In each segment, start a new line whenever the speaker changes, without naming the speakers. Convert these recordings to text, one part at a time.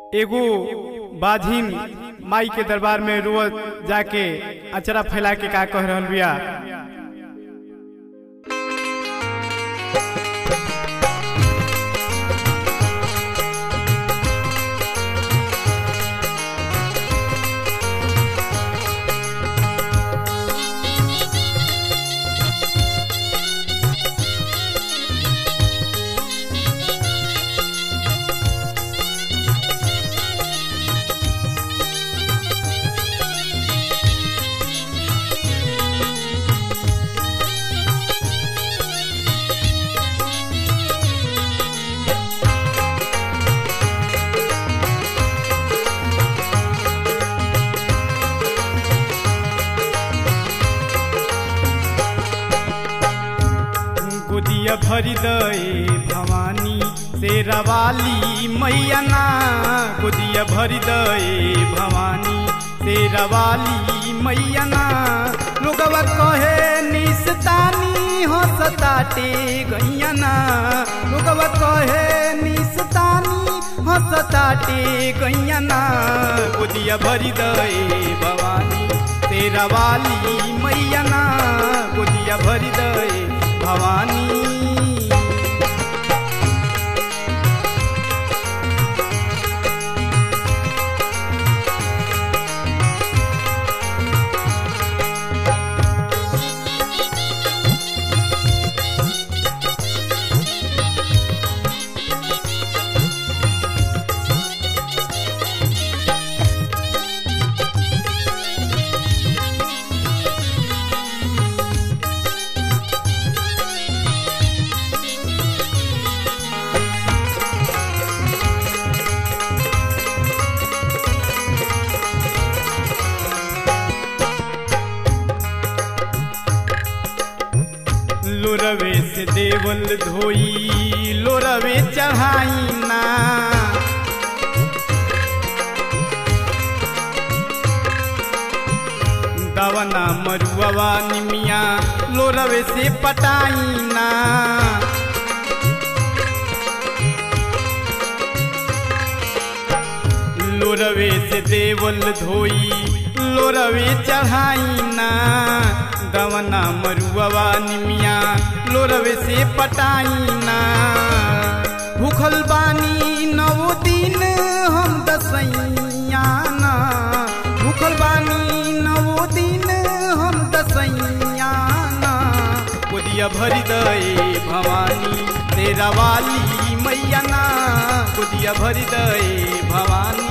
एगो बाझिन माई के दरबार में रोज जाके अचरा फैला के का कह रहल बिया गोदिया भरी दए भवानी शेरवाली मैया ना गोदिया भरी दए भवानी शेरवाली मैया ना लोगवा कहे निस्तानी हंसताटे गैया ना लोगवा कहे निस्तानी हंसताटे गैया ना गोदिया भरी दए भवानी शेरवाली मैया ना गोदिया भरी दए भवानी लोरवे से देवल धोई लोरवे चढ़ाई ना दवना मरुआ निमिया लोरवे से पटाई ना लोरवे से देवल धोई लोरवे चढ़ाई ना दवना मरुआ निमिया लोरवे से पटाई ना भूखल बानी नौ दिन हम दसैया ना भूखल बानी नौ दिन हम दसैया ना गोदिया भरी दए भवानी तेरा वाली मैया ना गोदिया भरी दए भवानी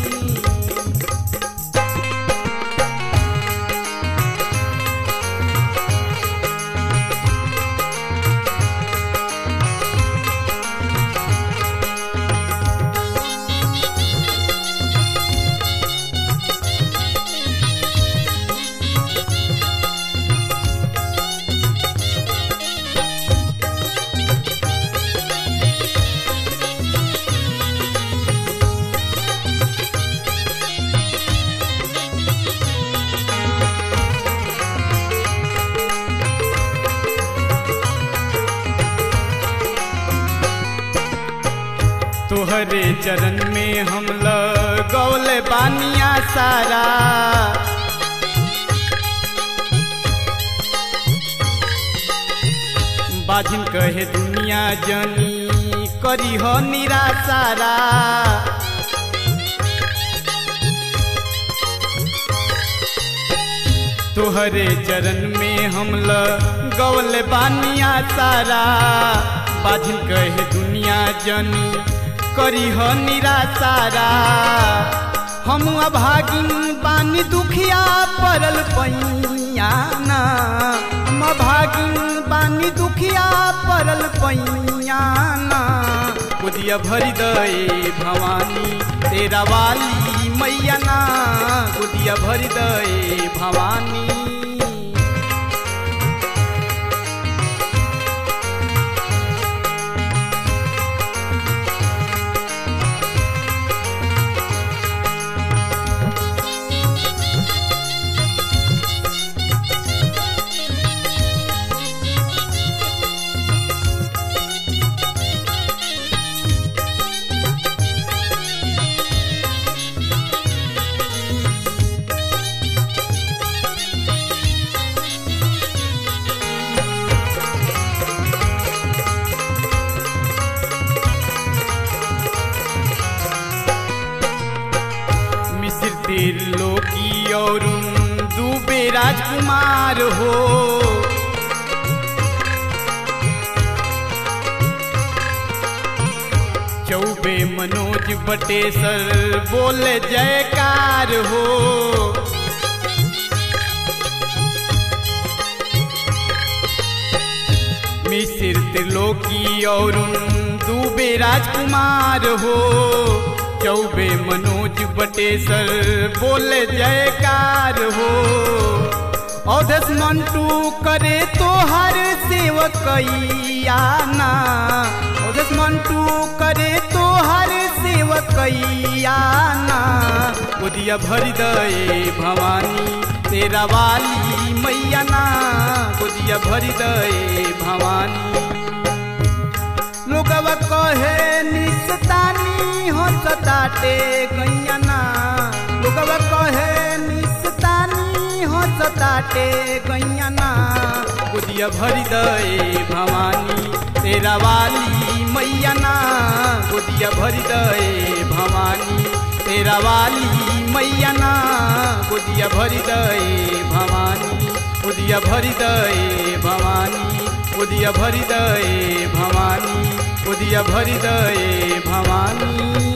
तोहरे चरण में हम लगौले बानिया सारा बाजिन कहे दुनिया जनी करी हो निराशारा तोहरे चरण में हम लगौले बानिया सारा बाजिन कहे दुनिया जनी करी हो निराशारा हम अभागिन बानी दुखिया पड़ल पैया ना हम अभागिन बानी दुखिया पड़ल पैया ना गोदिया भरी दए भवानी तेरा वाली मैया ना गोदिया भरी दए भवानी त्रिलोकी और दुबे राजकुमार हो चौबे मनोज बटेसर बोले जयकार हो मिसिर त्रिलोकी और दुबे राजकुमार हो चौबे मनोज बटेसर बोले जयकार हो औधस मंटू करे तो हर सेवकैयाना औधस मंटू करे तो हर सेवकैयाना गोदिया भर दे भवानी तेरा वाली मैया ना गोदिया भर दे भवानी लोगवा कहे निस्तानी हो सताटे गैया ना लोगवा कहे निस्तानी हो सताटे गैया ना गोदिया भर दे भवानी तेरा वाली मैया ना गोदिया भर दे भवानी तेरा वाली मैया ना गोदिया भर दे भवानी गोदिया भर दे भवानी गोदिया भर दे भवानी गोदिया भर दे भवानी